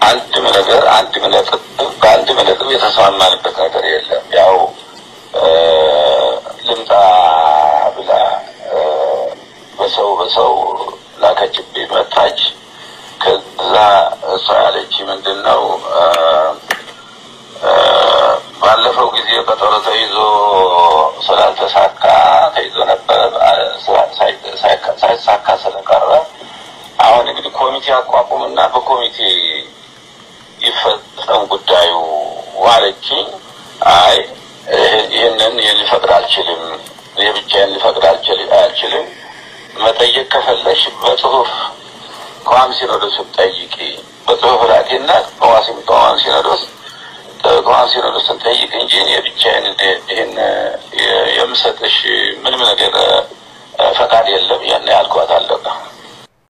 አንድም ነገር አንድም ነጥብ በአንድም ነጥብ የተስማማንበት ነገር የለም። ያው ልምጣ ብላ በሰው በሰው ላከችብኝ መጣች። ከዛ እሷ ያለች ምንድን ነው ባለፈው ጊዜ ቀጠሮ ተይዞ ስላልተሳካ ተይዞ ነበረ ሳይሳካ ስለቀረ አሁን እንግዲህ ኮሚቴ አቋቁምና በኮሚቴ ይፈጸም ጉዳዩ ዋለችኝ። አይ ይህንን ሊፈቅድ አልችልም፣ ይህ ብቻዬን ሊፈቅድ አልችልም። መጠየቅ ከፈለሽ በጽሁፍ ከዋም ሲኖዶስ ጠይቂ፣ በጽሁፍ ላኪና ከዋሲም ከዋም ሲኖዶስ ከዋም ሲኖዶስን ጠይቅ እንጂ እኔ ብቻዬን ይህን የምሰጥሽ ምንም ነገር ፈቃድ የለም። ያን ያልኳት አለቀ።